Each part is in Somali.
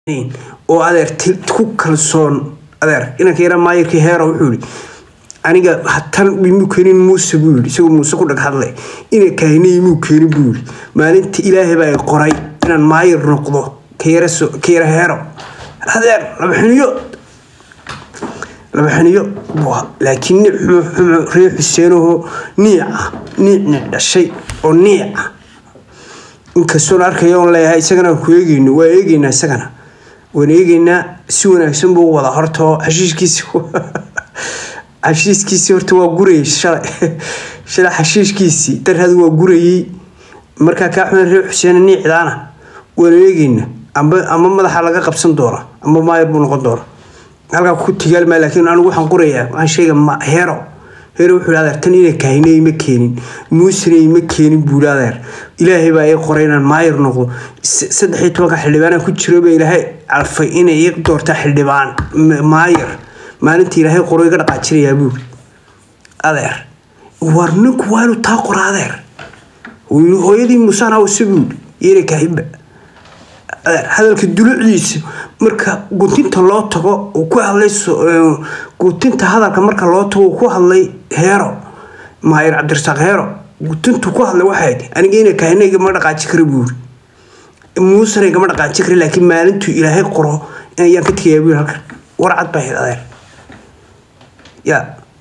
oo adeer ku kalsoon adeer inanka yara maayirkii heero wuxuu yihi aniga tan imuu keenin muuse buu yii isagoo muuse ku dhag hadlay ina kahina imuu keenin buu yii maalinta ilaahay baa qoray inaan maayir noqdo ka yara heero adeer laba xiniyo laba xiniyo laakiin nic xumo ree xuseenaho niica niic nic dhashay oo niica inkastoon arkaya oon leeyahay isagana aan ku eegeyno waa eegeynaa isagana waan eegeynaa si wanaagsan buu wada horta xashiishkiisi xashiiskiisii horta waa gurayay shalay shalay xashiishkiisii darhad waa gurayay markaa kaa xumen reer xuseen niicdaana waan eegeynaa amba ama madaxa laga qabsan doona amba maayar buu noqon doona halkaa ku tigaalmaa laakiin anigu waxaan qorayaa waxaan sheega heero heero wuxuu adeer tan ina kahine ima keenin muusena ima keenin buuli adeer ilaahay baa ii qoray inaan maayir noqdo saddex iyo tobanka xildhibaanaan ku jiro baa ilaahay calfay inay ii doortaa xildhibaan maayir maalinta ilaahay qoro iga dhaqaajinayaa buuli adeer war ninku waa inuu taa qora adeer hooyadii muusaan hawse buuli ina kahinba hadalka dulucdiisa marka guntinta loo tago uu ku hadlay guntinta hadalka marka loo tago uu ku hadlay heero maayir cabdirasaaq heero guntintu ku hadlay waxay aniga ina kahina igama dhaqaaji kara buuri muusena igama dhaqaaji kara laakiin maalintuu ilaahay qoro ayaan ka tegayaa buuri halkan warcad baa hayd adeer ya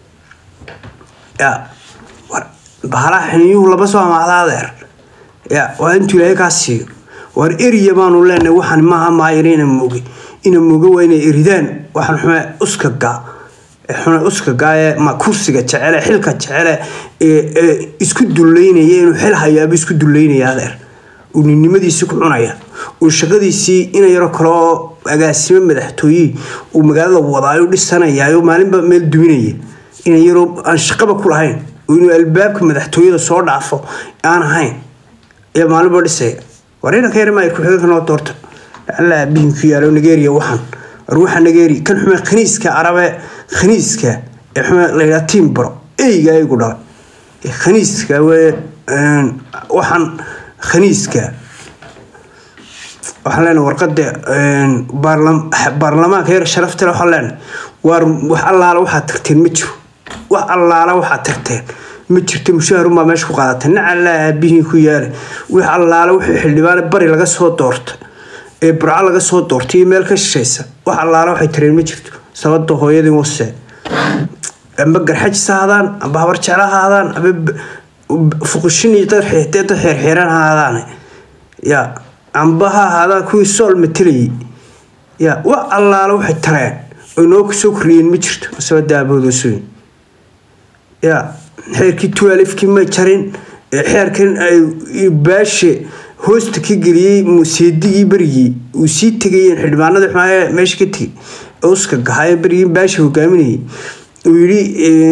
ya bahalaha xiniyuhu laba soo amaahda adeer ya waa intuu ilaahay kaa siiyo waar eriya baanu leenahay waxaan maaha maayir ina mooge ina mooge waa inay eridaan waxaan xume uskaga xune uskaga ee ma kursiga jecele xilka jecele ee isku duleynaya inuu xil hayaaba isku duleynaya adeer uu ninnimadiisii ku cunaya uu shaqadiisii ina yaro kale oo agaasimo madaxtooye uu magaalada wadaayo dhisanayaayo maalinba meel duminaya ina yaroo aan shaqaba ku lahayn oo inuu albaabka madaxtooyada soo dhaafo aan ahayn ayaa maalinba dhisaya warina ka yarmaa ku-xigeenka noo doorta alla abiinku yaalo nigeria waxaan war waxa nigeria kan xume khaniiska arabe khaniiska ee xume layidhaha timbro eyga aygu dhalay khaniiska wee waxaan khaniiska waxaan leenahay warqada baarlamaanka yar sharaftale waxaan leenahay waar wax allaala waxaad tagteen ma jiro wax allaala waxaad tagteen ma jirto mushaharunbaa meesha ku qaadatay nacalaa aabihii ku yaala wix allaale wuxuu xildhibaane bari laga soo doorta ee burco laga soo doortay iyo meel ka shishaysa wax allaale waxay tareen ma jirto sabada hooyadii wase amba garxajis ha hadaan amba habar jecla ha hadaan amba fuqushin iyo dad xeerxeeran ha hadaan ya amba ha ahaadaan kuwii sool matelayay ya wax allaale waxay tareen oy noo kusoo kordhiyeen ma jirto sabada aaboodosoyn ya xeerkii tualifkii ma jarin xeerkan baashe hoosta ka geliyey seedigii berigii uu sii tegayeen xildhibaanada xumaaya meesha ka tegay uska gahaye berigii baashe hogaaminayay uu yidhi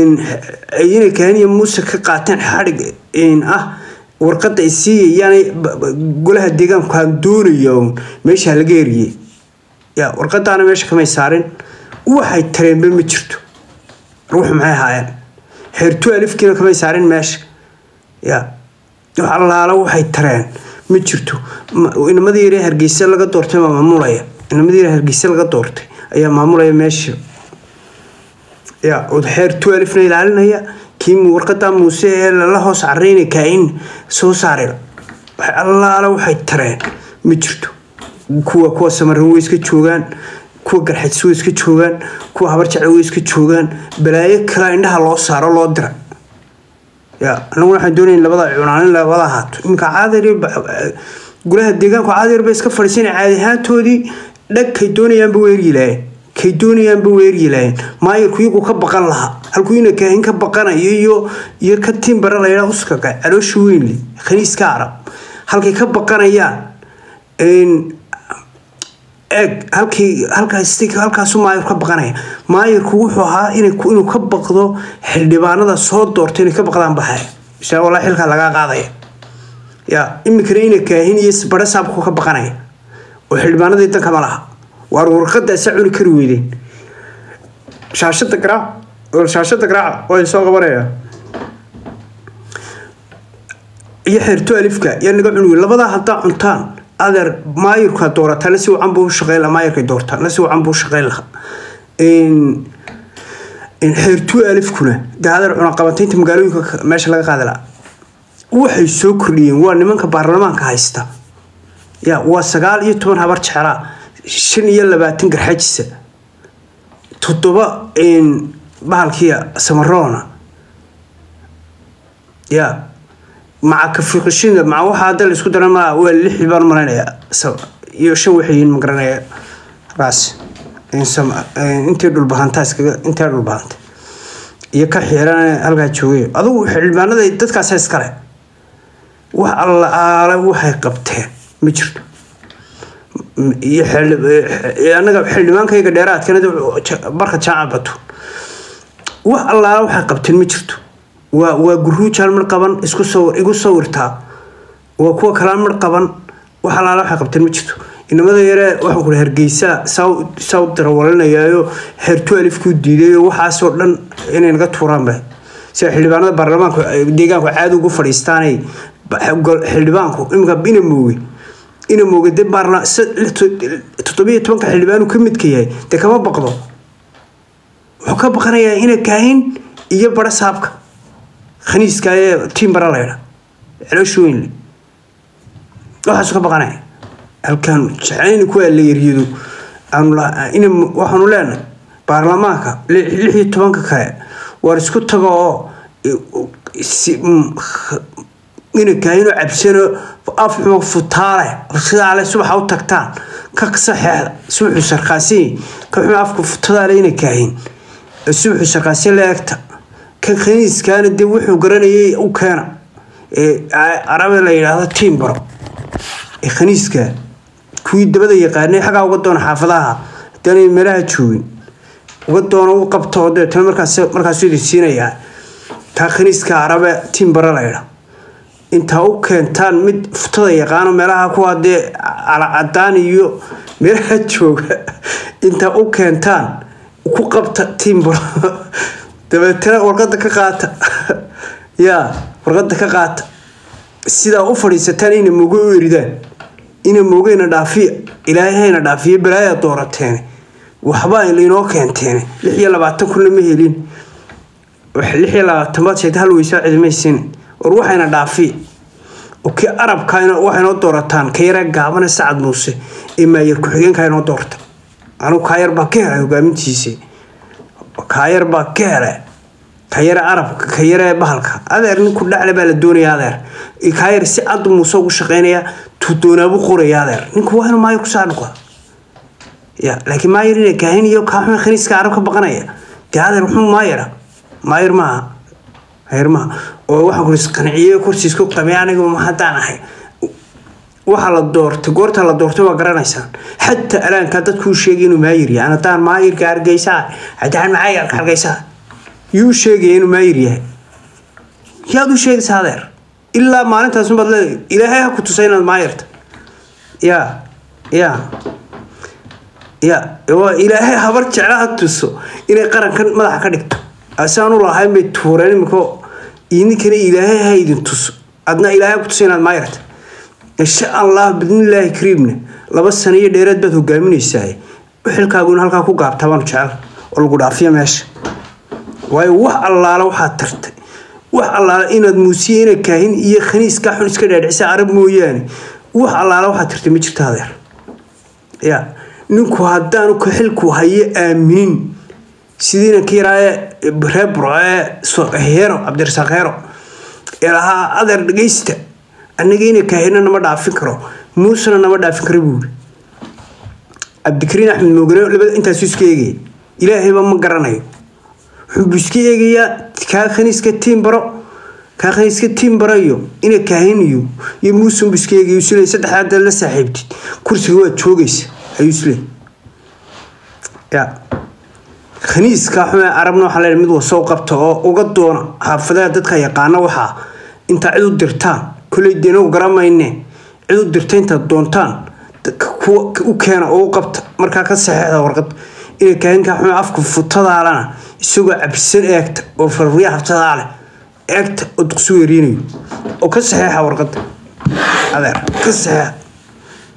ina kaaniya muuse ka qaateen xadhig ah warqada ay siiyayaan golaha deegaanku aan doonaya meesha laga eriyey ya warqadaana meesha kamay saarin waxay tareenba ma jirto ruuxu maxay ahaayeen xeertu alifkiina kamay saarin meesha ya wax allaala waxay tareen ma jirto inamadii yare hargeysa laga doortay baa maamulaya inamadii yare hargeysa laga doortay ayaa maamulaya meesha ya xeertu alifna ilaalinaya kii warqadaa muuse ee lala hoos careyna kaain soo saarila wax allaala waxay tareen ma jirto kuwa kuwa samaran way iska joogaan kuwa garxajis way iska joogaan kuwa habar jecel way iska joogaan balaayo kalea indhaha loo saaro loo dira ya anagu waxaan doonaya labada cunaan in labada ahaato iminka caadir golaha deegaanku caadir bay iska fadhiisana caadi ahaantoodii dhag kay doonayaanba weeryi lahayn kay doonayaanba weeryi lahayn maayirku iyagu ka baqan lahaa halkuu ina kaahin ka baqanayo iyo iyo ka timbara layidhaa uskaga caloosha weynle khaniiska arab halkay ka baqanayaan eeg halkii halkaas halkaasu maayir ka baqanaya maayirku wuxuu ahaa inuu ka baqdo xildhibaanada soo doorta inay ka baqdaan baxaya insha walaa xilkaa lagaa qaadaya ya iminkana ina kaahin iyo bare saabku ka baqanaya oo xildhibaanadii danka ma laha waar warqadaasa cuni kari weydeen shaashada garaac shaashada garaaca waa soo qabanaya iyo xeerto alifka yaa naga cuni wey labadaa haddaa cuntaan adeer maayirka doorataa na si wacan buu shaqeyn lahaa maayirkay doortaa na si wacan buu shaqeyn lahaa xeertuu alifkuna dee adeer cunaqabateynta magaalooyinka meesha laga qaadi lahaa waxay soo kordhiyeen waa nimanka baarlamaanka haysta ya waa sagaal iyo toban habar jeclaa shan iyo labaatan garxajisa toddoba bahalkiya samaroona ya maca kafiqishinda maca waxaa hadda la isku daran maa waa lix baan malaynaya iyo shan waxay yihiin ma garanaya raas intii dhulbahantaa iskaga intaa dhulbahanta iyo ka xiiran halkaa joogay adugu xildhibaanada dadkaasa iskale wax alla aale waxay qabteen ma jirto iyo anaga xildhibaankayga dheeraadkana barka jaamac batuun wax allaala waxay qabteen ma jirto waa waa guruujaan mar qaban isku sawir igu sawirtaa waa kuwa kalaan mar qaban wax allaala waxay qabteen ma jirto inamada yare waxaan ku hargeysa saa u darawalinayayo hertu alifkuu diidayo waxaasoo dhan inay naga tuuraan ba sida xildhibaanada baarlamaanka deegaanku caadi ugu fadhiistaanay xildhibaanku imika ina mooge ina mooge de baarla toddobiyo tobanka xildhibaanu ka midka yahay dee kama baqdo wuxuu ka baqanayaa ina kaahin iyo bara saabka khaniiska ee timbara laydha celooshi weynle waxaasu ka baqanaya halkaan jeclayna kuwaa la yaryado waxaanu leenahay baarlamaanka lix iyo tobanka kale waar isku tago oo inankaayino cabsano afxuma futaale sidaale subaxa u tagtaan ka saxeexda subaxu sarkaasiin ka xuma afka futadaale inankaahin subaxu sarkaasiin la eegta kan khaniiskaana dee wuxuu garanayay u keena arabe la yidhaahdo tiimbaro ee khaniiska kuwii dabada yaqaanay xaggaa uga doona xaafadaha haddaanay meelaha joogin uga doona u qabto oo deetana markaas markaasu idin siinayaa taa khaniiska arabe tiimbaro la yidhaa intaa u keentaan mid futada yaqaano meelaha kuwa dee calacadaan iyo meelaha jooga intaa u keentaan ku qabta tiimbaro dabeetana warqada ka qaata yaa warqada ka qaata sidaa u fadhiisataan ina mogo u eridaan ina mogeyna dhaafiya ilaahayna dhaafiya balaaya doorateene waxbaa lainoo keenteene lix iyo labaatan kunna ma helin lix iyo labaatan baad sheegta hal weysaa cidimaysin war waxayna dhaafiya oki arabka waxaynoo doorataan ka yara gaabane sacad muuse ee maayar ku-xigeenka inoo doorta anugu kaayar baa ka helay hogaamintiisa kaayar baa ka helay kayare arabka kayare bahalka adeer ninku dhacle baa la doonaya adeer kaayar si cad muuse ugu shaqeynaya tudoonaabu qoraya adeer ninku waa inuu maayar kusaa dhuqa ya laakiin maayar ina kaahin iyo kaaxuma khaniiska arab ka baqanaya dee adeer wuxuu maayara maayar maaha maayar maaha oo waxaan ku isqanciye kursiisku qabay aniga haddaan ahay waxa la doortay goorta la doortay waa garanaysaan xataa alaanka dadkuu sheegay inuu maayir yahay haddaan maayirka hargeysaa haddaan maayirka hargeysaa yuu sheegaya inuu maayir yahay yaad u sheegaysaa adeer ilaa maalintaasunbaad leedahay ilaahay ha ku tusa inaad maayirta ya ya ya waa ilaahay habar jecla ha tuso inay qarankan madaxa ka dhigto asaanu lahayn bay tuureen imiko idinkana ilaahay ha idin tuso adna ilaahay ku tusa inaad maayirta insha allah bidnillaahi kariimna laba sano iyo dheeraad baad hogaaminaysaa xilkaaguna halkaa ku gaabtaa baanu jecel oo lagu dhaafiya meesha waayo wax allaala waxaad tartay wax allaala inaad muusiye ina kaahin iyo khaniiskaa xun iska dhaadhicisa arab mooyaane wax allaala waxaad tartay ma jirto adeer ya ninku haddaanu ka xilku hayo aaminin sidiina ka yaraaye reer burco ee heero cabdirasaaq heero ee lahaa adeer dhegeysta annaga ina kaahina nama dhaafin karo muusena nama dhaafin karo buuri cabdikariin axmed moogane labada intaasu iska eegaya ilaahayba ma garanayo wuxuu iska eegayaa kaa khaniiska tiimbaro kaa khaniiska tiimbaro iyo ina kaahin iyo iyo muusenbu iska eegaya isle saddexaad la saaxiibtid kursiga waad joogaysa ayuu isle ya khaniiska xume arabna waxaa leeyahay mid wasoo qabta oo uga doona xaafadaha dadka yaqaana waxaa intaa cid u dirtaan koley deenogu garamayne cid u dirta intaad doontaan u keena oo u qabta markaa ka saxeexda warqad inay kaahinkaa xume afka futadaalana isagoo cabsan eegta oo farriya haftadaa leh eegta oo duqsi weeriinayo oo ka saxeexa warqadda adeer ka saxeexa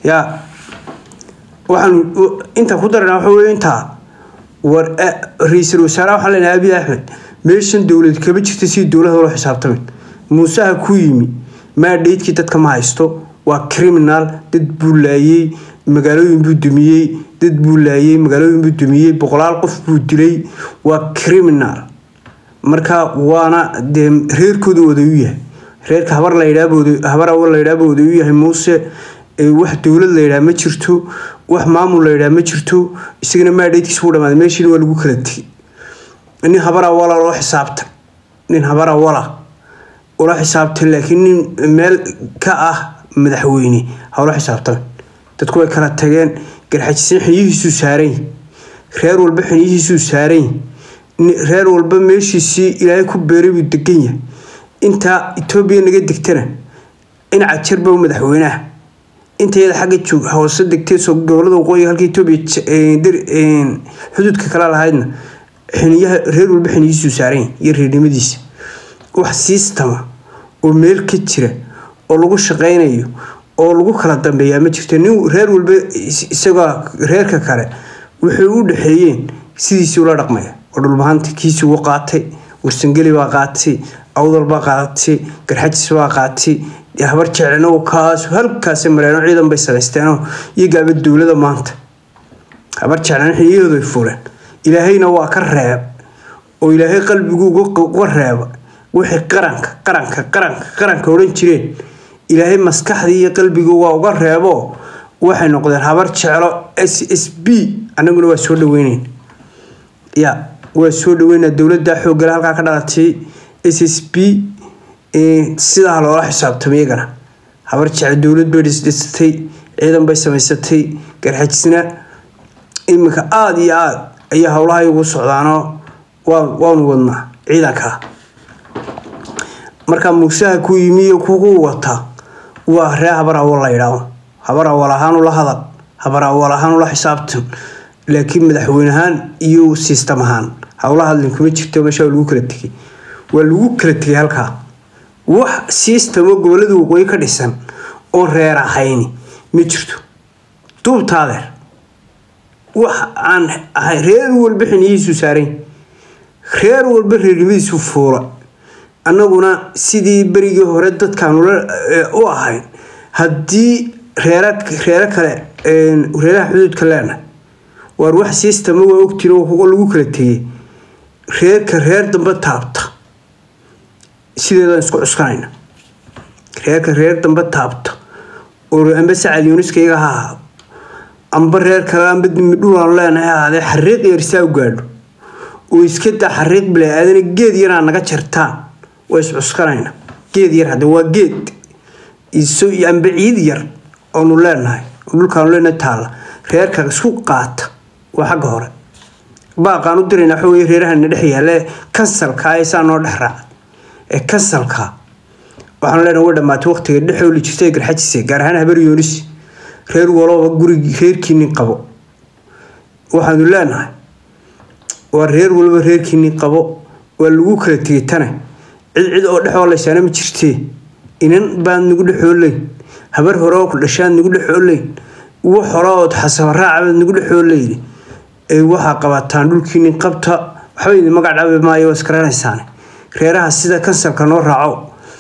yaa waxaan intaa ku darana waxa wey intaa war ra-iisul wasaaraha waxaan leenahay abiy axmed meeshan dowlad kama jirta si dowlada loo xisaabtamay muuseha ku yimi maadheydkii dadka ma haysto waa criminal dad buu laayey magaalooyin buu dumiyey dad buu laayey magaalooyin buu dumiyey boqolaal qof buu dilay waa criminal marka waana dee reerkooda oday u yahay reerka habar ladhahabar awal layidhaaba oday u yahay muuse wax dowlad layidhaha ma jirto wax maamul layidhaha ma jirto isagana maadheydkiisa wuu dhamaaday meeshiina waa lagu kala tegay nin habar awala loo xisaabtay nin habar awala ula xisaabtay laakiin nin meel ka ah madaxweyne hawla xisaabtame dadku way kala tageen garxajiseen xiniyihiisuu saaran reer walba xiniyihiisuu saaran reer walba meeshiisii ilaahay ku beeray buu degan yahay intaa etoobiya naga degtana dhinaca jirba madaxweynaha intayada xagga joog hoose degtay gobolada waqooyiga halka etoobiya xuduudka kala lahaydna xiniyaha reer walba xiniyihiisuu saaran iyo reernimadiisa wax siistama oo meel ka jira oo lagu shaqaynayo oo lagu kala dambeeyaa ma jirto nin reer walba isagoo reerka kale waxay u dhexeeyeen sidiisii ula dhaqmaya oo dhulbahanta kiisii ugu qaatay warsangeli baa qaatay awdal baa qaadatay garxajis baa qaatay habar jeclina kaas halkaas mareeno ciidan bay samaysteenoo iyagaaba dowlada maanta habar jeclina xiliyahooda ay fuleen ilaahayna waa ka reeb oo ilaahay qalbigu uga reeba wixii qaranka qaranka qaranka qaranka odhan jireen ilaahay maskaxdii iyo qalbigu waa uga reebo waxay noqdeen habar jeclo s s b anaguna waa soo dhaweyneyn ya waa soo dhaweynaa dowladda xooggale halkaa ka dhalatay s s b sidaa loola xisaabtamay iyagana habar jeclo dowlad bay dhisdhisatay ciidan bay samaysatay garxajisna iminka aada iyo aada ayaa howlaha igu socdaanoo waanu wadnaa ciidankaa markaa muusaha ku yimi iyo kugu wata waa ree habar awal la yidhaahdo habar awal ahaan ula hadal habar awal ahaan ula xisaabtan laakiin madaxweyne ahaan iyo sistam ahaan howla hadlin kuma jirto meesha lagu kala tegay waa lagu kala tegay halkaa wax sistamo gobolada waqooyi ka dhisan oon reer ahayni ma jirto duubtaadeer wax aan ahay reer walba xiniyihiisu saarayn reer walba reernimadiisu fuula annaguna sidii berigii hore dadkaanu u ahayn haddii reero kale reeraha xuduudka leenahay waar wax sistama waa ogtiin oo lagu kala tegay reerka reer dambe taabta sideedaan isku cuskanayna reerka reer dambe taabta oo amba sacal yuuniska iyaga ha ahaado amba reer kale amba dimidhulaan leenahay ahaadee xariiq yarsaa u gaadho oo iska daa xariiq bilaa aadana geed yaraa naga jartaan waa iscuskanayna geed yar hadda waa geed amba ciid yar oonu leenahay dhulkaanu leenahay taalla reerka isku qaata waa xagga hore baaqaan u dirayna waxa weye reerahana dhex yaalla ee kansalka ee saa noo dhex raacay ee kansalka waxaanu leenahay way dhammaatay waqtiga dhexooli jirtay garxajise gaar ahaan habar yoonis reer walooba gurigi reerkiinin qabo waxaanu leenahay waa reer walba reerkiinin qabo waa lagu kala tegay tane cid cid oo dhexoolaysaana ma jirtee inan baad nagu dhexoolayn habar hore oo ku dhashaad nagu dhexoolayn wax hore ood xasabaraacabaad nagu dhexoolayni ee waxaa qabataan dhulkiinin qabta waxba idin magac dhabi maayo waa iskaranaysaan reeraha sida kansalka noo raaco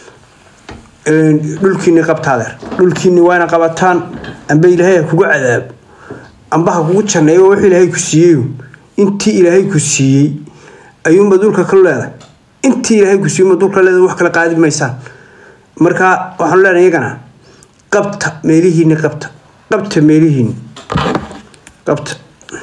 dhulkiini qabtaadeer dhulkiini waana qabataan amba ilaahay ha kugu cadaabo amba ha kugu janneeyo wax ilaahay ku siiyey intii ilaahay ku siiyey ayuunba dhulka ka leedahay intii ilaahay ku siiyey dhulka leedahay wax kala qaadi maysaan marka waxaanu leenahay iyagana qabta meelihiini qabta qabta meelihiini qabta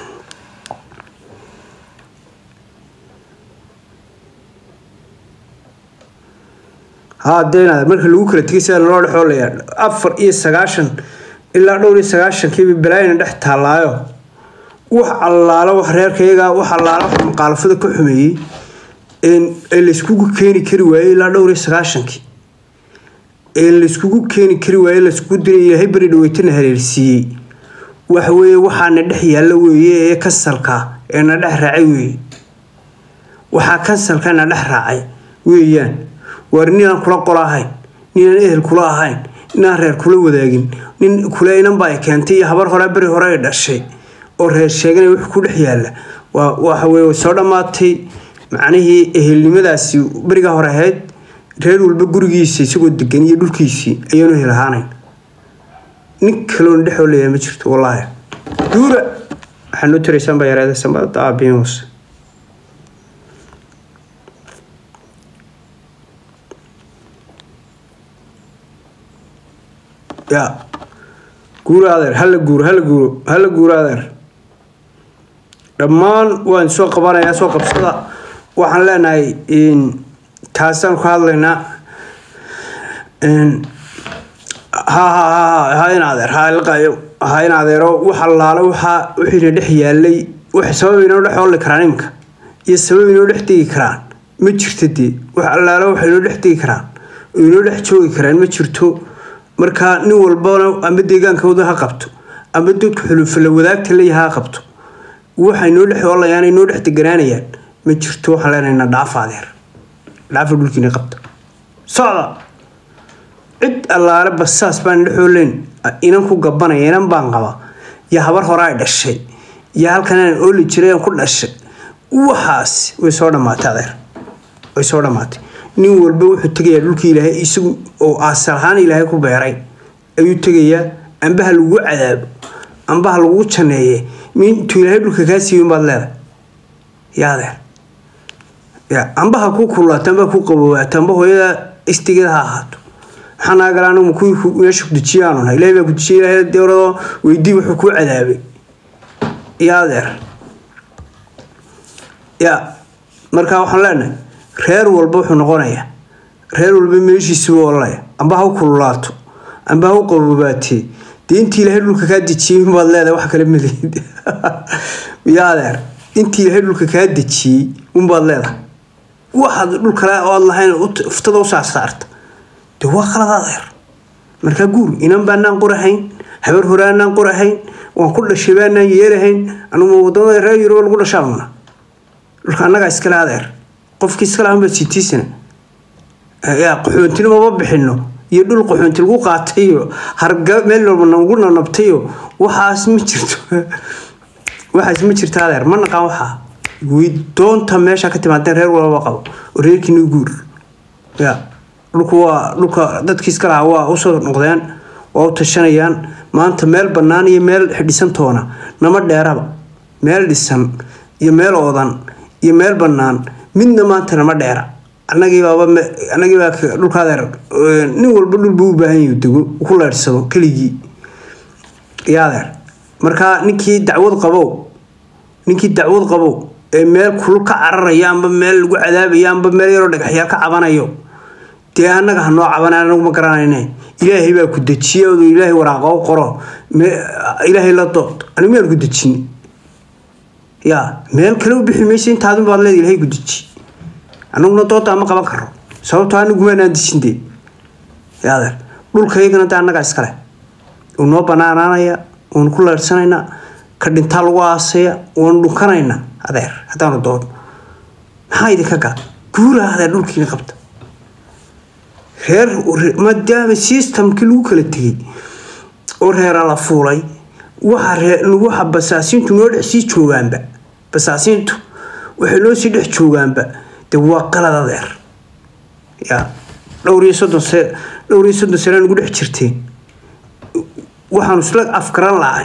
haadeenaad marka lagu kala tegay sida loo dhexoolaya afar iyo sagaashan ilaa dhowr iyo sagaashankiiba balaayina dhex taallaayo wax allaalo wax reerkayaga wax allaalo wax maqaalafada ka xumeeyey ee layskugu keeni kari waayey ilaa dhowr iyo sagaashankii ee layskugu keeni kari waayey layskugu diray ilaahay beri dhaweytana hareersiiyey waxa weeye waxaana dhex yaalla weeye ee kansalka ee na dhex raacay weeye waxaa kansalka na dhex raacay weeyaan waar ninaan kula qolo ahayn ninaan ehel kula ahayn inaan reer kula wadaagin nin kule inanba ay keentay iyo habar hore beri hore ay dhashay oo reer sheeganaya wix ku dhex yaalla waa waxa weye way soo dhammaatay macnihii ehelnimadaasi beriga hore ahayd reer walba gurigiisa isagoo degan iyo dhulkiisii ayaanu helahaanayn nin kaloon dhexoo leeyahay ma jirto wallaahi duura waxaa noo tiraysaan baa yareeda samada aabiin hoose ya guuro adeer hala guuro hala guuro hala guuro adeer dhammaan waan soo qabanayaa soo qabsada waxaan leenahay taasaan ku hadlaynaa ha ha ha ha in adeer ha ilqayo ha in adeero wax allaale waxa wixiina dhex yaalay wax sabab inoo dhex olli karaan imika iyo sabab inoo dhex degi karaan ma jirto dee wax allaale waxa inoo dhex degi karaan oo inoo dhex joogi karaan ma jirto markaa nin walbana ama deegaankooda ha qabto ama dadku xulufala wadaagta leeyaha ha qabto waxay noo dhex olayaan ay noo dhex deganaanayaan ma jirto waxaan leenaynaa dhaafa adeer dhaafa dhulkiina qabta socda cid allaale basaas baan dhexooleyn inan ku gabanaya inan baan qaba iyo habar hore ay dhashay iyo halkan aan ooli jiray aan ku dhashay waxaas way soo dhammaatay adeer way soo dhammaatay nin walba wuxuu tegayaa dhulkii ilaahay isagu oo asal ahaan ilaahay ku beeray ayuu tegayaa ambaha lagu cadaabo ambaha lagu janeeye intuu ilaahay dhulka kaa siiyo baad leedahay yaa adeer ya ambaha ku kulaato amba ku qabowaato amba hooyada istigeeda ha ahaato maxaa naga gala anigu kuwii meesha ku dejiyaanu nahay ilahay baa ku dejiyay ilahay dewradoo weydii wuxuu kuu cadaabay yaa adeer ya markaa waxaan leenahay reer walba wuxuu noqonayaa reer walba meeshiisuba olaya amba ha u kululaato amba ha u qabobaatee dee intii ilaahay dhulka kaa dejiyey baad leedahay wax kale maleyd yaa adeer intii ilaahay dhulka kaa dejiyey unbaad leedahay waxaad dhul kale oad lahayn uftada u saarsaarta dee waa qalad adeer markaa guur inan baanaan qorahayn habar hore aanaan qorahayn waan ku dhashay baanaan yeerahayn anugu wadamada reer yuruba lagu dhashaanuna dhulka annagaa iskale adeer qofkii iskale ahanbaa sitiisana yaa qaxoontina mama bixino iyo dhul qaxoonti lagu qaatayo harga meel walba nagu nanabtayo waxaas ma jirto waxaas ma jirto adeer ma naqaan waxaa doonta meesha ka timaadeen reer walba qabo oo reerkiina guur ya dhulku waa dhulka dadkii iska lahaa waa usoo noqdeen waa u tashanayaan maanta meel bannaan iyo meel dhisantoona nama dheeraba meel dhisan iyo meel oodan iyo meel bannaan midna maanta nama dheera anagiibaaba anagiibaa dhulka adeer nin walba dhul buu u baahan yahay dego ku leersado keligii iyo adeer markaa ninkii dacwad qabow ninkii dacwad qabow ee meel kulul ka cararaya amba meel lagu cadaabayo amba meel yaroo dhagaxyaal ka cabanayo dee annaga ha noo cabanay anagu ma garanayne ilaahay baa ku dejiya odu ilaahay waraaqa u qoro ilaahay la dood anigu miyaan ku dejin ya meel kale u bixi maysa intaadun baad leeda ilaahay ku deji anaguna doodaa ma qaban karo sababtoo anigu maanaan dejin dee ya adeer dhulkaygana dee annagaa iskale uu noo banaanaanaya waanu ku leersanaynaa ka dhintaa lagu aasaya waanu dhunkanaynaa adeer haddaanu doon maxaa idinka gaa guura adeer dhulkiina qabta reer maadaama systemkii lagu kala tegay oo reera la fuulay waxa basaasiintu noo dhex sii joogaanba basaasiintu waxay noo sii dhex joogaanba dee waa qalad adeer ya dhowr iyo soddon se dhowr iyo soddon sane nagu dhex jirteen waxaanu isla afgaran lahay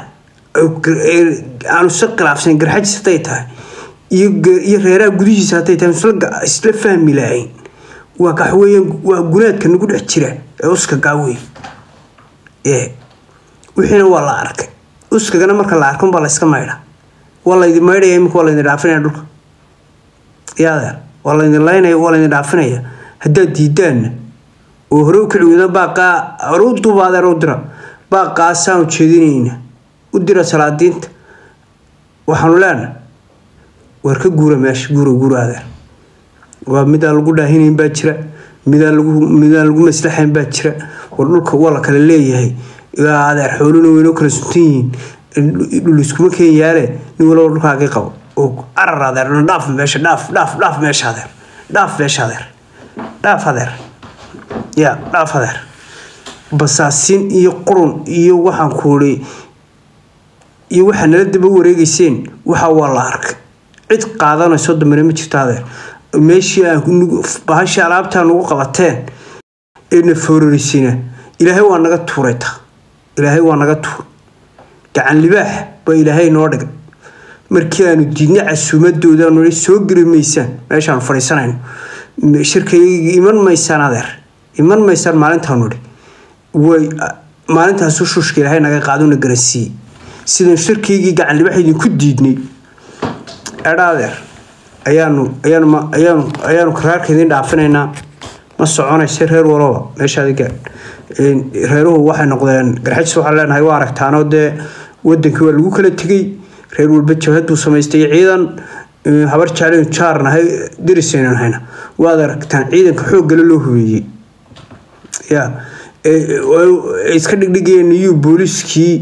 aanu isla khilaafsan garxajis hadday tahay iyo reeraha gudihiisa hadday tahay isla fahmi lahayn waa kaxweeyaan waa gunaadka nagu dhex jira ee uska gaawey ee wixiina waa la arkay uskagana marka la arkan baa la iska maydha waa laydin maydhaya imika waa laydin dhaafinaya dhulka yaadeer waa laydin laynaya waa laydin dhaafinaya haddaad diidaanna oo hore u kici weyda baaqaa hore u duuba adeer u dira baaqaasaan ujeedinayna u dira salaadiinta waxaanu leenahay waar ka guura meesha guura guura adeer waa midaan lagu dhaahinayn baa jira midaan lagu midaan lagu maslaxayn baa jira war dhulka waa la kala leeyahay adeer xooluna weynoo kala suntan yihiin dhul iskuma keen yaale nin walaba dhulkaagii qabo oo carar adeer dhaaf meesha dhaaf dhaaf dhaaf meesha adeer dhaaf meesha adeer dhaaf adeer ya dhaaf adeer basaasin iyo qurun iyo waxaan kuuri iyo waxaa nala daba wareegeyseen waxa waa la arkay cid qaadanayso dambena ma jirto adeer meeshii bahashii alaabtaa nagu qabateen eena foororiysina ilaahay waa naga tuuray ta ilaahay waa naga tuuray gacan libaax baa ilaahay noo dhigay markii aanu diidna casuumadooda aanu soo geli maysaan meeshaanu fadhiisanayno shirkayga iman maysaan adeer iman maysaan maalintaanu idhi way maalintaasu shuushka ilaahay naga qaadona garansiiyey sidaan shirkaygii gacan libaax idinku diidnay edha adeer ayaanu ayaanu ayaanu ayaanu karaarka idin dhaafinaynaa ma soconaysa reer walaba meeshaadi gaar reeruhu waxay noqdeen garxajis waxaan leenahay waa aragtaanoo dee wadankii waa lagu kala tegey reer walba jabhad buu samaystay ciidan habar jeclen jaarnahay darisaynan hayna waad aragtaan ciidanka xooggale loo hubeeyey ya iska dhigdhigayeen iyuu booliiskii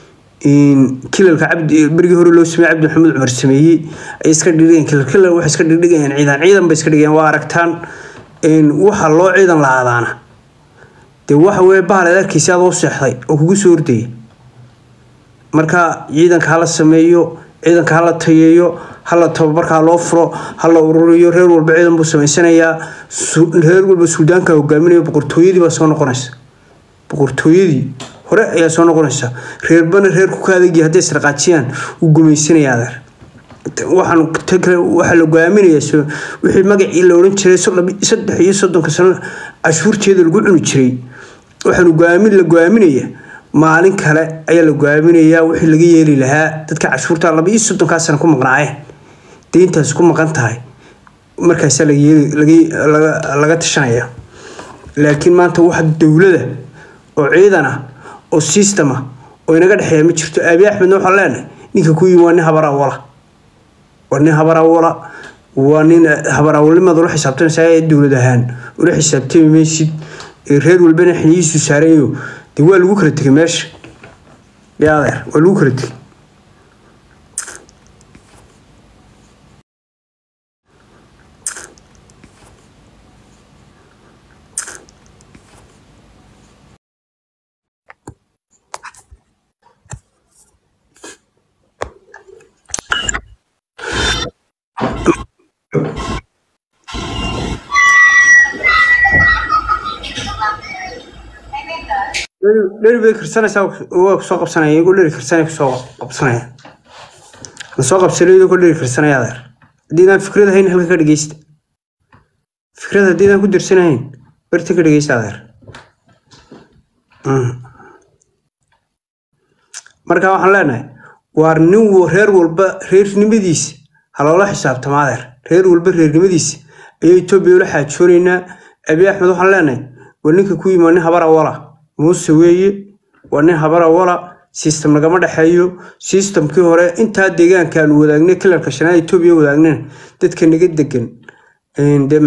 kilalka cabdi berigii hore loo sameeyey cabdi maxamed cumar sameeyey ay iska dhigdhigeen kilal kilal waxay iska dhigdhigayeen ciidan ciidan bay iska dhigayeen waa aragtaan waxa loo ciidan la-aadaana dee waxa weye bahal aad arkaysa adoo seexday oo kugu soo ordaya marka ciidanka hala sameeyo ciidanka hala tayeeyo hala tababarkaa loo furo hala ururiyo reer walba ciidan buu samaysanayaa reer walba suudaanka hogaaminayo boqortooyadii baa soo noqonaysa boqortooyadii hore ayaa soo noqonaysa reerbana reer ku kaadagi hadday israqaajiyaan uu gumaysanaya adeer waxaan waxaa la goaaminayaa wixii magacii la odhan jiray saddex iyo soddonka sano cashuurteeda lagu cuni jiray waxaanu goaamin la goaaminaya maalin kale ayaa la goaaminayaa wixii laga yeeli lahaa dadka cashuurta laba iyo soddonkaa sana ku maqnaayeen deyntaas ku maqan tahay markaasaa laga tashanaya laakiin maanta waxa dowlada oo ciidan ah oo system ah oo inaga dhexeeya ma jirto aabi axmedna waxaan leenahay ninka ku yimi waa nin habar awala waa nin habar awala waa nin habar awalnimaad ula xisaabtanaysaa ee dowlad ahaan ula xisaabtami maysid reer walbana xiniyiisu saarayo dee waa lagu kala tegay meesha ya adeer waa lagu kala tegay dheri bay karsanaysaa waa kusoo qabsanaya iyagoo dheri karsanay kusoo qabsanaya la soo qabsanay iyagoo dheri karsanaya adeer haddiidaan fikrad ahayn halka ka dhegeysta fikrad haddiidaan ku dirsanahayn barta ka dhegeysta adeer marka waxaan leenahay waar nin reer walba reernimadiisa ha loola xisaabtama adeer reer walba reernimadiisa ayaa etoobiya ula xaajoonaynaa abi axmed waxaan leenahay waa ninka ku yimi nin habar awala muuse weeye waa nin habar awala system lagama dhexeeyo systemkii hore intaa deegaankaanu wadaagnay kilarka shanaad etoobiya wadaagnayna dadka naga degan dee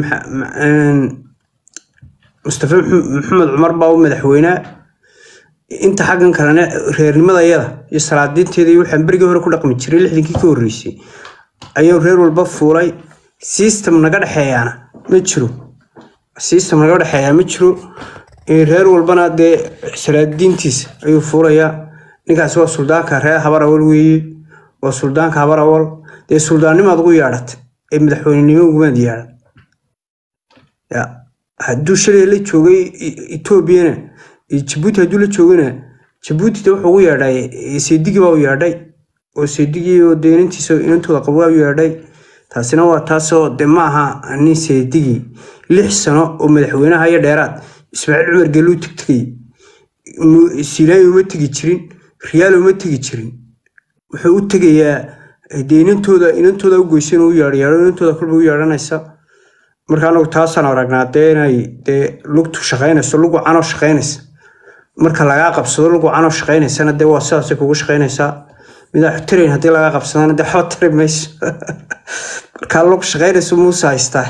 mustafa maxamed cumar baa u madaxweynaa inta xaggan kalena reernimada iyada iyo salaadiinteeda iyo waxaan berigii hore ku dhaqmi jiray lixdankii ka horreysay ayuu reer walba fuulay system naga dhexeeyaana ma jiro system naga dhexeeyaa ma jiro reer walbana dee salaadiintiisa ayuu fuulayaa ninkaas waa suldaanka reer habar awal weeye waa suldaanka habar awal dee suldaannimaad ugu yeedhatay ee madaxweynenimo ugumaad yeedhan ya hadduu shalay la joogay etoobiyana jabuuti hadduu la joogana jabuuti de wuxuu ugu yeedhay seedigii baa u yeedhay oo seedigii oo dee inantiisa inantooda qabo waa u yeedhay taasina waa taasoo de ma aha nin seedigii lix sano oo madaxweynaha iyo dheeraad ismaaciil cumar geluu tegtegay silaayo uma tegi jirin riyaal uma tegi jirin wuxuu u tegayaa dee inantooda inantooda u goysan u yeedhayeedho inantooda kolba u yeedhanaysa marka anagu taasaan aragnaa dee inay dee lugtu shaqaynayso lugu canoo shaqaynaysa marka lagaa qabsado lugu canoo shaqaynaysana dee waa sidaasay kugu shaqaynaysaa midaa tirayn haddii lagaa qabsadana dee waxba tari mayso markaa lug shaqaynayso muuse haystaa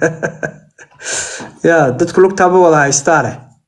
ya dadku lugtaaba wada haystaane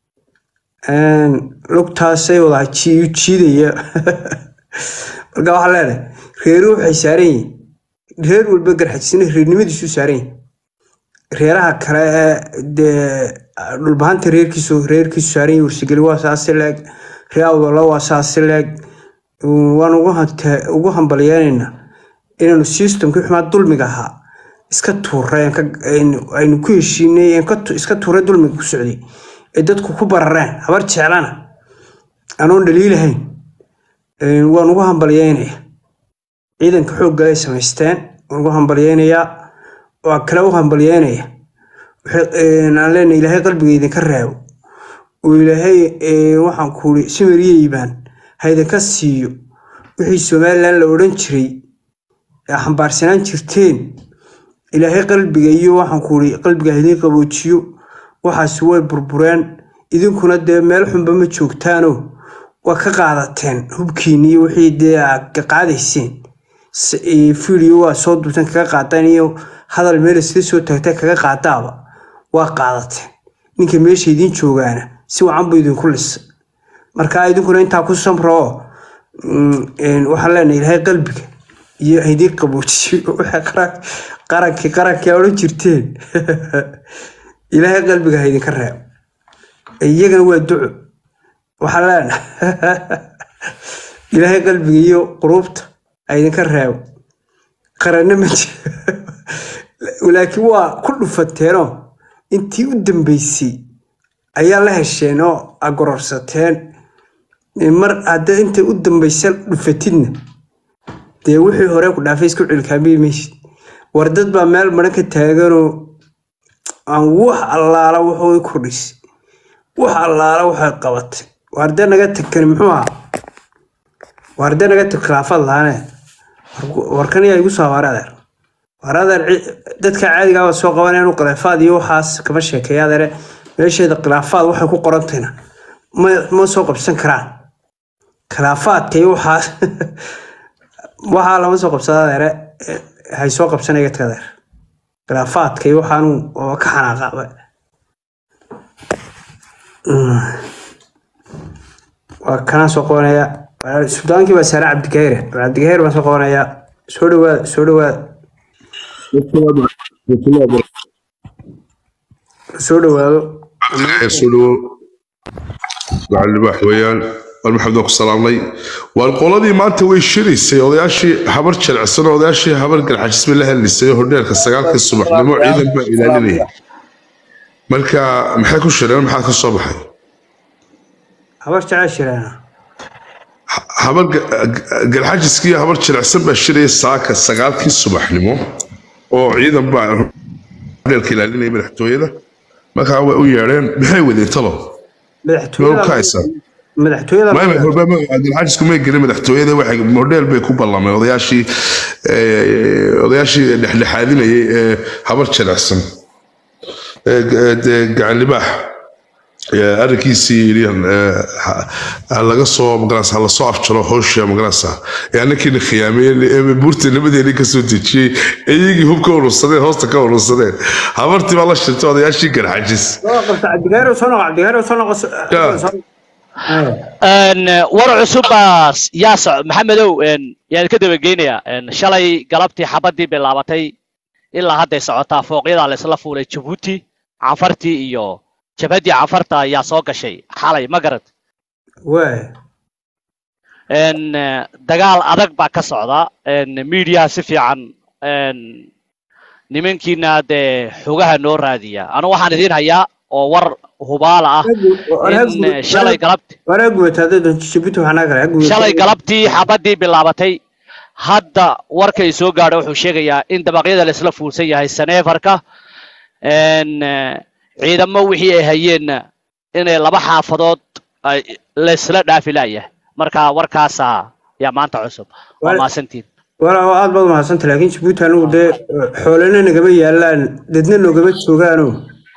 lugtaasay wada jiidaya marka waxaa leenahay reeru waxay saaran yihin reer walba garxajisna reernimadiisu saaran yihin reeraha kale ee dee dhulbahanta reerkiisu reerkiisu saaran yahay warsigeli waa saasi leeg ree awdala waa saasi leeg waan ugu hante- ugu hambalyeynayna inaanu systemkii xumaa dulmiga ahaa iska tuuray aan ka- aynu aynu ku heshiinay aan ka tu- iska tuuray dulmiga ku socday ee dadku ku barareen habar jeclana anoon dhaliilahayn Een, waan ugu hambalyeynaya ciidanka xoogga ay samaysteen waan ugu hambalyeynayaa waa kale u hambalyeynaya Waxay- een, aan leenahay ilaahay qalbiga idinka reebo oo ilaahay ee, waxaan kuuri simiriye iibaan ha idinka siiyo wixii somalilan la odhan jiray ee xambaarsanaan jirteen ilaahay qalbiga iyo waxaan kuuri qalbiga ha idiin qaboojiyo waxaasi way burbureen idinkuna dee meel xunba ma joogtaano waa ka qaadateen hubkiini iyo wixii dee aad ka qaadayseen S- ee, video waa soo duubtan kaga qaadaan iyo hadal meel isla soo taagta kaga qaadaaba waa qaadateen ninka meesha idiin joogaana si wacan buu idinku lisa marka idinkuna intaa ku samro oo mm, een, waxaan leenahay ilaahay qalbiga iyo ha idiin qaboojiyo waxa qaran- qarankii qarankii aa odhan jirteen ilaahay qalbiga ha idinka reebo iyagana waa duco waxaan leenahay ilaahay qalbiga iyo quruubta ha idinka reebo qaranna ma jiro laakiin waa ku dhufateenoo intii u dambeysay ayaa la hesheen oo agororsateen mar hadda inta u dambaysa dhufatidna dee wixii hore ku dhaafay isku cilkaamiyi maysid war dad baa meel maran ka taaganoo aan wax allaala wuxuu kordhisay wax allaala waxay qabatay waarde naga tagkani muxuu ahaa waarde naga tag khilaafad lahaane warkan yaa igu soo hawaare adeer war adeer ci- dadka caadiga ah waa soo qabanayaan u khilaafaad iyo waxaas kama sheekeeya adeere meesheeda khilaafaad waxay ku qorantayna ma ma soo qabsan karaan khilaafaadka iyo waxaas waxaa lama soo qabsada adeere eh, hay soo qabsanaya dadka adeer khilaafaadka iyo waxaanu oo ka xanaaqaba waa kanaan soo qabanaya sudaankii baa saare cabdigahire cabdigahire baan soo qabanaya soo dhawaada soo dhawaada soo dhawaado soo dhawo gacalibaax weeyaan war maxamed waan ku salaamnay waar qoladii maanta way shiraysay odayaashii habar jelecsan oo odayaashii habar garxajisme la hadlisay oo hodheelka sagaalkii subaxnimo ciidan baa ilaalinaya marka maxay ku shireen maxaa ka soo baxay habar jecel shireena habar garxajiskii iyo habar jelecsan baa shiraya saaka sagaalkii subaxnimo oo ciidan baa hodheelka ilaalinaya madaxtooyada markaa way u yeedheen maxay wadeen talo madaxtooyada Loo kaaysa. madaxtooyada maama horba cabdilxaajisku may gelin madaxtooyada waxay modheel bay ku ballameen odayaashii eh, odayaashii dhexdhexaadinayay ee habar jelecsan ee g- dee gacan libaax ee arrinkiisii yidhi eh, ha- ha laga soo magaranaysa ha lasoo afjaro howsha magaranaysa ee annakiina khiyaameeyeen ee buurta nimadeeni ka soo dejiyey ee iyagii hub ka urursadeen hoosta ka urursadeen habartii baa la shirtay odayaashii garxajis soo qabta cabdigahire soo noqo cabdigahire soo noqo Ya. Een, war cusubbaas yaa soc maxamedow een, yaan ka dabageynayaa Een, shalay galabtii xabadii bilaabatay ilaa hadday socotaa fooqyadaa laysla fuulay jabuuti cafartii iyo jabhaddii cafarta ayaa soo gashay xalay ma garad waay Een, eh, dagaal adag baa ka socda Een, miidiyaha si fiican een, nimankiina dee xogaha noo raadiya anu waxaan idiin hayaa oo war hubaala ah in eh, shalay galabti waraa gubataa dad jibuuti waxaa naga kale shalay galabtii xabadii bilaabatay hadda warkay soo gaadha wuxuu sheegayaa in dabaqyada laisla fuulsan yahay saneefarka Een, eh, ciidamo wixii ay hayeenna inay laba xaafadood ay laysla dhaafi laayahay marka warkaasa yaa maanta cusub waa Wal- maasantiin walaa aad baad umahadsanta laakiin jibuuti anigu dee xoolana nagama yaalaan dadna noogama joogaano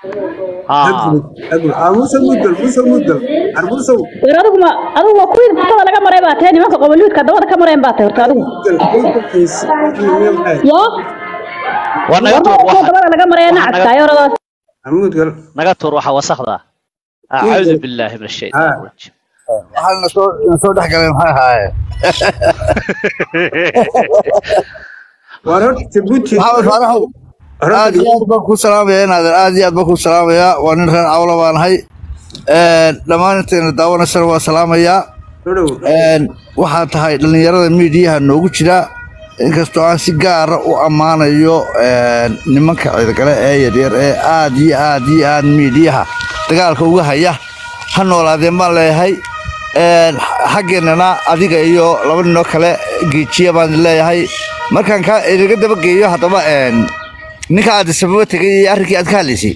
muuse mudgal muuse mudgal ar muuse war adigu ma adigu waa kuwii futada laga maray baa tahay nimanka qoboliidka dabada ka mareen baa tahay horta adigu yo waa naga tuur kuwa waxa dabada laga maraya waxaa naga- nacadkaayo oradaas mudgal naga tuur waxa wasakda acuudu billaahi min ashaytaan Ah. rajiim waxaa na soo na soo dhex galay maxay ahaayeen waar horta jibuuti maxamed faaraxow aad iyo aad baan kuu salaamaya inaadan aad iyo aad baan kuu salaamayaa waa nin reer cawla baan ahay dhammaan intayna daawanaysana waa salaamayaa dhow waxaa tahay dhallinyarada miidiyaha noogu jira inkastoo aan si gaara u ammaanayo nimanka ciidagale ee yaryar ee aad iyo aad iyo aad miidiyaha dagaalka uga haya ha noolaadeen baan leeyahay xaggeennana adiga iyo laba ninoo kale geejiya baan leeyahay markaan kaa inaga dabageeyo haddaba ninka aad sababo tegay iyo arrinkii aad ka hadlaysay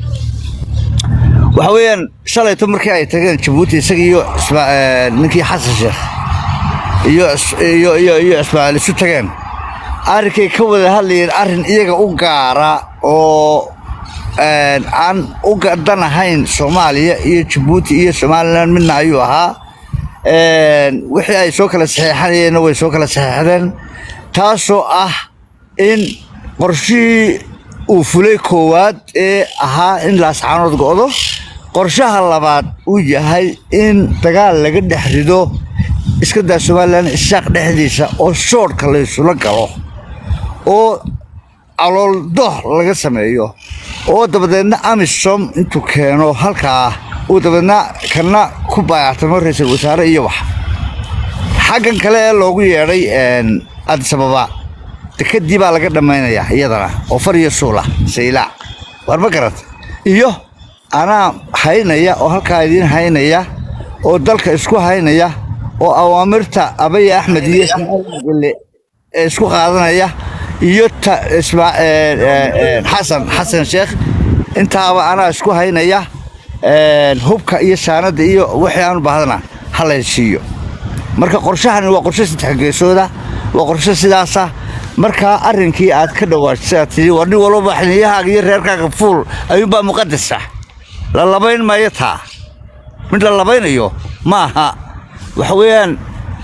waxa weeyaan shalayto markii ay tageen jabuuti isaga iyo isma- ninkii xasan sheekh iyo is- iyo iyo iyo ismaaciil isu tageen arrinkay ka wada hadlayeen arrin iyaga u gaara oo een, aan u gadan ahayn soomaaliya iyo jabuuti iyo somalilan midna ayuu ahaa Een, wixii ay soo kala saxeexanayeenna way soo kala saxeexdeen taasoo ah in qorshihii uu fulay koowaad ee ahaa in laascaanood go'do qorshaha labaad uu yahay in dagaal laga dhex rido iska daa somalilan ishaaq dhexdiisa oo shoodhka la isula galo oo calool doh laga sameeyo oo dabadeedna amisom intuu keeno halkaa uu dabadeedna kana ku baayactamo ra-iisul wasaare iyo wax xaggan kale ee loogu yeedhay addis ababa dekedii baa laga dhammaynayaa iyadana oo far iyo suula saylaac war ma garata iyo anaa haynaya oo halkaa idiin haynaya oo dalka isku haynaya oo awaamirta abaya axmed iyo ismaaciil gelle ee isku qaadanaya iyo ta isma- ee, ee, ee, xasan xasan sheekh intaaba anaa isku haynaya een, hubka iyo shaanada iyo wixii aan u baahdana ha la siiyo marka qorshahani waa qorshe saddex geesooda waa qorshe sidaasa markaa arrinkii aad ka dhawaajisa tii war nin walba xiliyahaaga iyo reerkaaga fuul ayuunbaa muqadasa la labayn maayo taa mid la labaynayo ma aha waxa weeyaan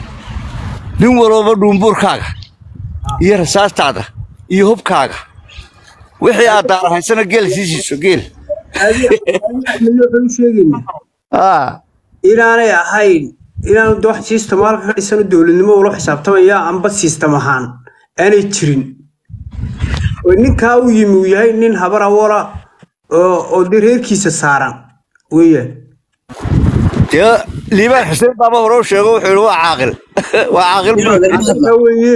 nin walba dhuumbuurkaaga iyo rasaastaada iyo hubkaaga wixii aad daarahaysana geel sii siiso geel waxaan u sheegaynaa Ah, inaanay ahayn inaanu de wax system halka ka dhisano dowladnimo ula xisaabtamaya amba system ahaan aanay jirin oo ninkaa uu yimi uu yahay nin habar awala oo oo dee reerkiisa saaran weeyaan dee liibaan xuseen baaba hore u sheego wuxuu yidhi waa caaqil waa caaqil Taa weeye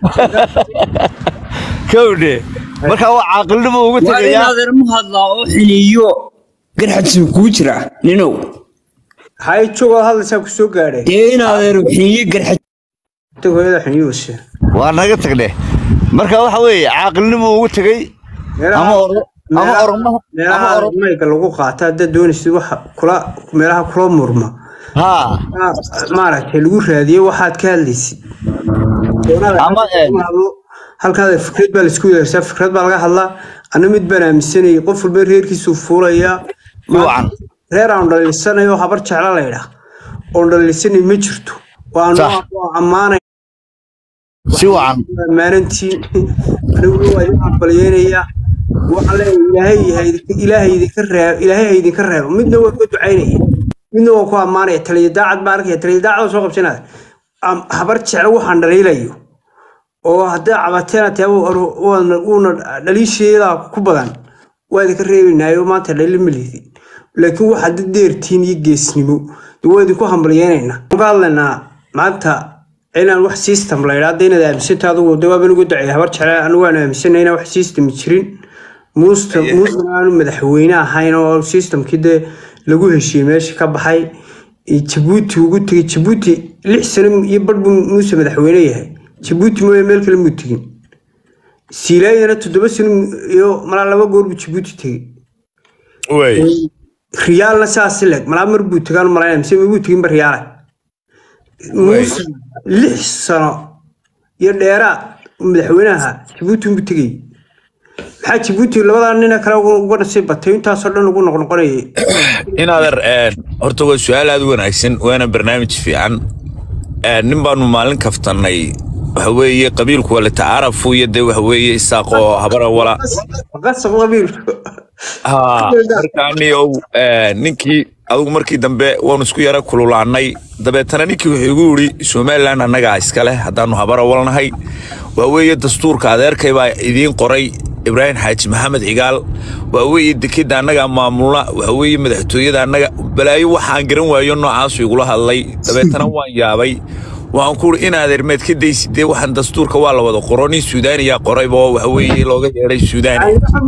kowdhe markaa waa caaqilnimo ugu waa in tegayaa adeer mu hadlaa oo xiliyo garxadsi kuu jira ninow hay jogoo hadlaysaa ku soo gaadheen dee in adeer xiliyo garxad tag hooyada xuniyuuse waa naga tagne marka waxa weeye caaqilnimo ugu tegey ama oro- ama oromaha ama meelaha oro- mayga lagu qaata haddaad doonaysid waxa kula meelaha kula murma haa Ah, maaragtay lagu raadiyey waxaad ka hadlaysid Ama, eh, halkaada fikrad baa laisku yeersaa fikrad baa laga hadlaa ana mid baan aaminsanayay qof walba reerkiisuu fuulayaa Wacan. reer aan dhaliilsanayo habar jecla laydhaa oon dhaliilsanay ma jirto waanu Sax. waa ammaanay si wacan ammaanantiin aniguna waa idin aqbalyeynaya waxaan leeyahay ilaahay ha- ilaahay idinka reebo ilaahay ha idinka reebo midna waa ku ducaynaya midna waa ku ammaanaya taliya daacad baa arkaya taliya daacad soo qabsanaya Am- habar jeclo waxaan dhaliilayo oo haddii cabateena tee uuna dhaliisheeda ku badan waa idinka reebaynaayo maanta dhaliil ma lihdin laakiin waxaad dad deertiin iyo geesnimo dee waa idinku hambalyeynayna waxaan ka hadlaynaa maanta inaan wax system la idhaa inaad aaminsanta adugu de waaba nagu dacay habar jecla anigu waan aaminsanay inaan wax system jirin muusta muusta aanu madaxweyne ahayn oo systemkii dee lagu heshiiyey meesha ka baxay iyo jabuuti ugu tegay jabuuti lix sano iyo badh buu muuse madaxweyne yahay jabuuti mooye meel kale muu tegin siilaayana toddoba sano iyo malaa laba goor buu jabuuti tegey riyaalna saas leg malaa mar buu tegaan malaynaya mise mabuu teginba riyaale muuse lix sano iyo dheeraad uu madaxweyne ahaa jabuuti unbuu tegayay maxaa jabuuti labadaa nina kale uga uga nasiib batay intaasoo dhan ugu noqnoqonayay in adeer een, horta waa su-aal aad u wanaagsan waana barnaamij fiican Een, nin baanu maalin kaftannay waxa weeye qabiilku waa latacaarafu iyo dee waxa weeye isaaqoo habara wala qasab qabiilku ha markaaniyow ninkii adigu markii dambe waanu isku yara kululaannay dabeetana ninkii wuxuu igu yidhi somalilan annagaa iskale haddaanu habara walnahay waa weeye dastuurka adeerkay baa idiin qoray ibraahim xaaji maxamed cigaal waa weeye dekeda annagaa maamulna waxa weeye madaxtooyada annaga balaayo waxaan garan waayo noocaasu igula hadlay dabeetana waan yaabay waxaan ku uri inaad ermeed ka daysidee waxaan dastuurka waa la wada qoro nin suudaaniyaa qorayba oo waxa weeye looga yeedhay suudaani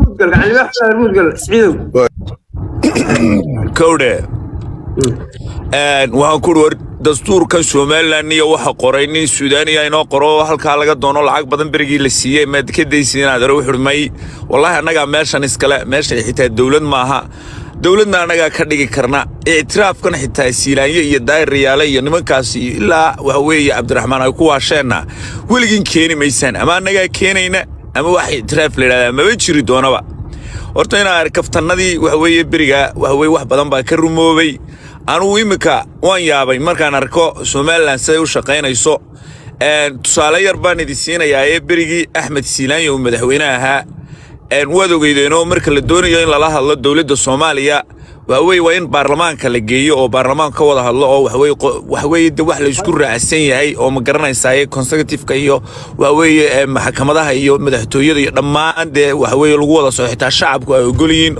kowdhe waxaan ku uri war dastuurkan somalilan iyo waxa qoray nin suudaaniya inoo qoro halkaa laga doono lacag badan berigii la siiyey maad ka daysid inaad ero wuxuuri may wallaahi annagaa meeshan iskale meeshan xitaa dowlad maaha dowladna annagaa ka dhigi karna ictiraafkan xitaa siilaanyo iyo daayirayaale iyo nimankaas iyo ilaa waxa weeye cabdiraxmaan ay ku waasheenna weligiin keeni maysaan ama annagaa keenayna ama wax ictiraaf la yidhahdaa maba jiri doonaba horta inaa kaftannadii waxa weeye beriga waxa weye wax badan baa ka rumoobay anugu iminka waan yaabay markaan arko somalilan siday u shaqaynayso tusaale yar baan idin siinayaa ee berigii axmed siilaanya uu madaxweyne ahaa waad ogeydeenoo marka la doonayo in lala hadlo dowladda soomaaliya waxaweye waa in baarlamaanka la geeyo oo baarlamaanka ka wada hadlo oo waxaweye de wax la isku raacsan yahay oo ma garanaysaye consecutiveka iyo waxaweye maxkamadaha iyo madaxtooyada iyo dhammaan dee waxaweye lagu wada soo xitaa shacabku ay ogol yihiin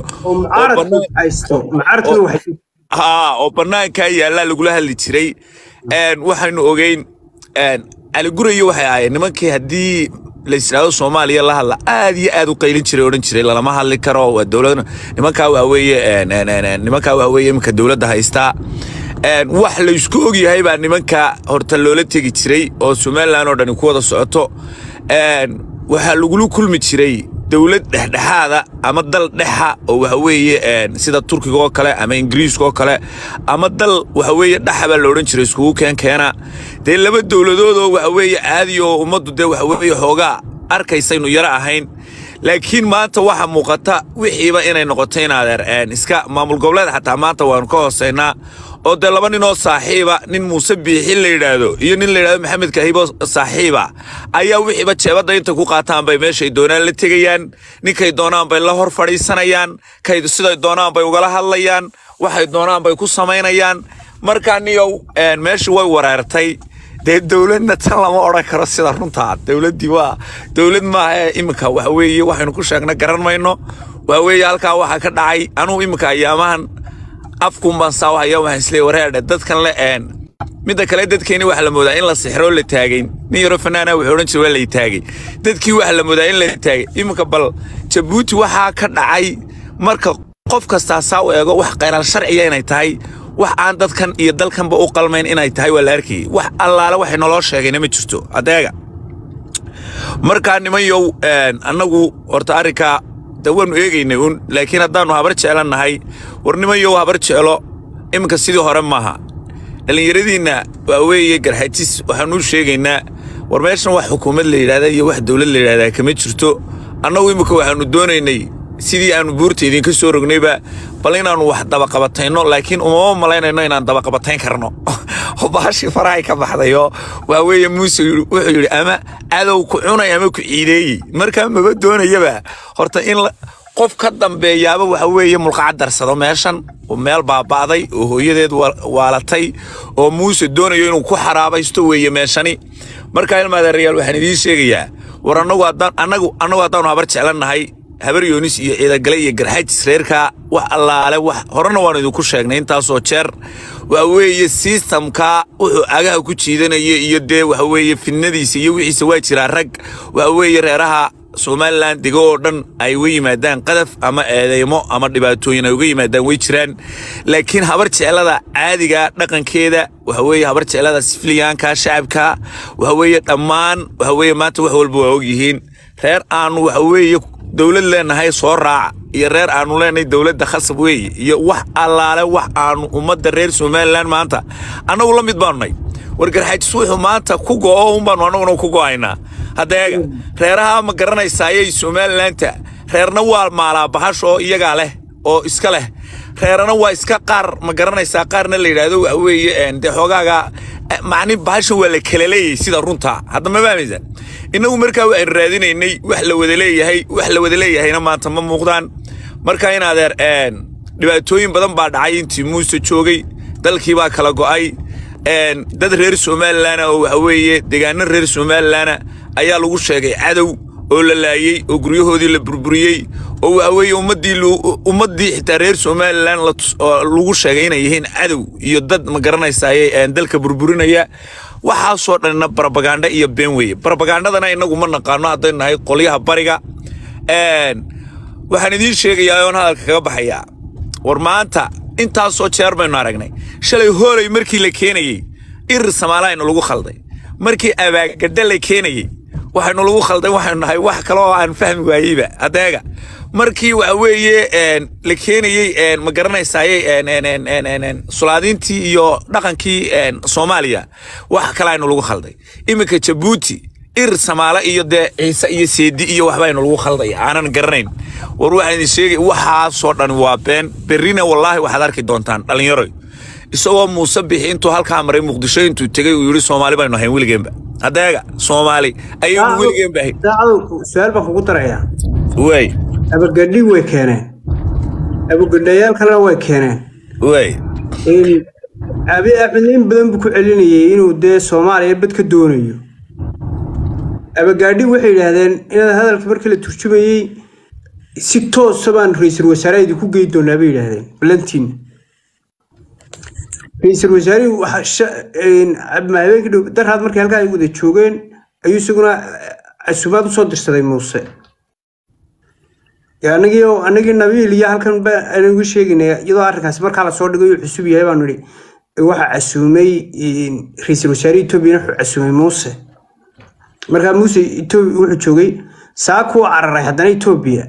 ha oo bannaankaa yaallaa lagula hadli jiray waxaynu ogeyn caligurayo waxay ahaayeen nimankii haddii la yidhaahdo soomaaliya la hadla aad iyo aad u qaylin jiray odhan jiray lalama hadli karo waa dowlad nimankaa waxa weeye nimankaa waxa weeye iminka dowladda haystaa wax la isku og yahay baa nimanka horta loola tegi jiray oo somalilan oo dhani ku wada socoto waxaa lagula kulmi jiray dowlad dhexdhexaada ama dal dhexa oo waxa weeye sida turkiga oo kale ama ingiriiska oo kale ama dal waxa weeye dhexa baa la odhan jiray iskugu keen keena dee laba dowladood oo waxa weeye caadi oo ummaddu dee waxa weeye xoogaa arkaysaynu yaro ahayn laakiin maanta waxaa muuqata wixiiba inay noqoto in adeer iska maamul goboleed xataa maanta waanu ka hoosaynaa oo dee laba ninoo saaxiiba nin muuse biixin la yidhaahdo iyo nin la yidhahdo maxamed kahibo saaxiiba ayaa wixiiba jeebadda inta ku qaataan bay meeshay doonaan la tegayaan ninkay doonaan bay la hor fadhiisanayaan kay siday doonaan bay ugala hadlayaan waxay doonaan bay ku samaynayaan markaa niyow meeshii way wareertay dee dowladna tan lama odhan karo sida runtaa dowladdii waa dowlad maaha ee iminka waxa weeye waxaynu ku sheegna garan mayno waxa weeye halkaa waxaa ka dhacay anugu iminka ayaamahan afkun baan saawahaya waxaan isleeyahay wareerdhe dadkan le een midda kale dadkeeni waxa la moodaa in la sixroo la taagay nin yaro fanaana wuxuu odhan jiray waa la taagay dadkii waxa la moodaa in la taagay iminka bal jabuuti waxaa ka dhacay marka qof kastaa saa u eego wax khayraal sharciya inay tahay wax aan dadkan iyo dalkanba u qalmayn inay tahay waa la arkayay wax allaale waxay naloo sheegayna ma jirto adeega markaa nimanyow annagu horta arrinkaa de waanu eegaynay un laakiin haddaannu habar jeclannahay war nimanyow habar jeclo iminka sidii hore maaha dhallinyaradiinna waa weeye garxajis waxaanuu sheegaynaa war meeshan wax xukuumad la yidhahda iyo wax dowlad la yidhahdaa kama jirto annagu iminka waxaannu doonaynay sidii aannu buurta idinka soo rognayba bal inaannu wax dabaqabatayno laakiin umama malaynayno inaan dabaqabatayn karno oo baashii farahay ka baxdayoo waa weeye muuse wuxuu yidhi ama cadow ku cunay ama ku ciideeyey markaa maba doonayaba horta in qof ka dambeeyaaba waxa weeye mulqacad darsado meeshan meel baaba'day oo hooyadeed waalatay oo muuse doonayo inuu ku xaraabaysto weeye meeshani markaa ilmaadeerayaal waxaan idiin sheegayaa war annagu annagu annagu haddaanu habar jeclannahay habar yoonis iyo ciidagale iyo garxajis reerka wax allaale wax horena waanu idinku sheegnay intaasoo jeer waa weeye sistamka wuxuu agaha ku jiidanaya iyo dee waxa weeye fidnadiisa iyo wixiisa waa jiraa rag waa weeye reeraha somalilan dego oo dhan ay uga yimaadaan qadaf ama eedeymo ama dhibaatooyin ay uga yimaadaan way jiraan laakiin habar jeclada caadiga dhaqankeeda waxa weeye habar jeclada sifiliyaanka shacabka waxa weeye dhammaan waxa weeye maanta wax walba waa ogyihiin reer aanu waxa weeye dowlad leenahay soo raaca iyo reer aanu leenahay dowladda khasab weeye iyo wax allaale wax aanu ummadda reer somalilan maanta annagu la mid baanu nay wargarxaajis wuxuu maanta ku go'o un baanu annaguna ku go'aynaa haddeega reeraha ma garanaysaaye somalilaanta reerna waa maalaa bahash oo iyagaa leh oo iska leh reerana waa iska qaar ma garanaysaa qaarna la yidhaahdo waxa weeye dee xoogaaga macni bahashan waa la kala leeyahay sida runta hadda ma fahmaysa innagu markaa waxaynu raadinaynay wax la wada leeyahay wax la wada leeyahayna maanta ma muuqdaan marka in adeer dhibaatooyin badan baa dhacay intii muuse joogay dalkii baa kala go'ay dad reer somalilan oo waxa weeye deegaano reer somalilan ayaa lagu sheegay cadow oo la laayey oo guryahoodii la burburiyey oo waxa weeye ummaddii lu- ummaddii xitaa reer somalilan la tus- oo lagu sheegay inay yihiin cadow iyo dad ma garanaysaye dalka burburinaya waxaasoo dhanna barabagaandha iyo been weeye barabagaandhadana inagu ma naqaano haddaynu nahay qolyaha bariga Een, waxaan idiin sheegayaa oon hadalka kaga baxayaa war maanta intaasoo jeer baynu aragnay shalay hoolay markii la keenayey irir samaalahaynu lagu khalday markii abaagadda la keenayey waxaynu lagu khalday waxaynu nahay wax kale oo aan fahmi waayeyba adeega markii waxa weeye een, la keenayey een, ma garanaysaaye een, een, een, een, een, een, sulaadiintii iyo dhaqankii een, soomaaliya wax kale aynu lagu khalday iminka jabuuti ir samaale iyo dee ciise iyo seedi iyo waxbaynu lagu khaldaya aanan garanayn war waxaan idin sheegay waxaasoo dhan waa been berrina wallaahi waxaad arki doontaan dhallinyaro isagoo muuse bixi intuu halkaa maray muqdisho intuu tegey uu yidhi soomaali baynu ahayn weligeenba adeega soomaali ayaynu weligeenba ahayn daacadu su-aal baan kugu darayaa way abagadhi way keeneen abagadhayaal kalena way keeneen way Een, abi axmed in badan buu ku celinayay inuu dee soomaaliya bad ka doonayo abagaadhi waxay yidhaahdeen inaad hadalka markii la turjumayey si toosa baan ra-iisul wasaaraha idinku geyi doonaa bay yidhaahdeen balantiin ra-iisul wasaarihii waxa sha- een, ma habeenkii dhow daraad markay halkaa ay wada joogeen ayuu isaguna eh, casuumaad usoo dirsaday muuse Ya, anagii oo- anagii nabiil iyo halkan ba aan ugu sheegaynay iyadoo arrinkaasi markaa lasoo dhigay uu cusub yahay baanu idhi waxaa casuumay een, ra-iisul wasaare etoobiyana wuxuu casuumay muuse markaa muuse Etoobi- wuxuu joogay saakuu cararay haddana etoobiya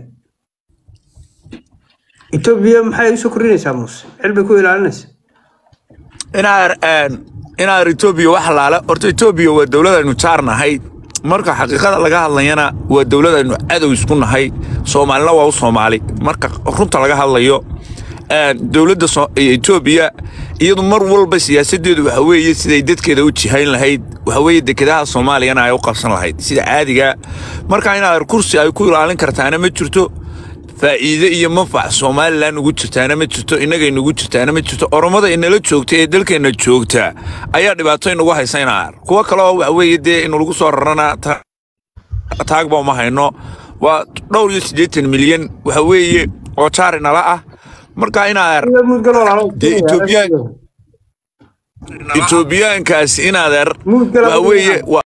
etoobiya maxay usoo kordhinaysaa muuse xil bay ku ilaalinaysaa inaar een, inaar etoobiya wax laala horta etoobiya waa dowlad aynu jaar nahay marka xaqiiqada laga hadlayana waa dowlad aynu cadow isku nahay soomaalina waa u soomaali marka runta laga hadlayo een, dowladda So- etoobiya iyadu mar walba siyaasadeedu waxa weeye siday dadkeeda u jihayn lahayd waxa weeye dekedaha soomaaliyana ay u qabsan lahayd sida caadiga marka inaad kursi ay ku ilaalin kartaana ma jirto faa'iide iyo manfac somalilan ugu jirtaana ma jirto innagay nugu jirtaana ma jirto oromada inala joogta ee dalkeenna joogta ayaa dhibaato inagu haysaynaa kuwo kale oo waxa weeye dee inalagu soo rarana ta- taagba uma hayno waa dhowr iyo siddeetan milyan waxa weeye oo jaari nala ah marka inaad mudgal walaalo Dee Ethiopian- etoobiyaankaas inaad Mudgal waxa weeye waa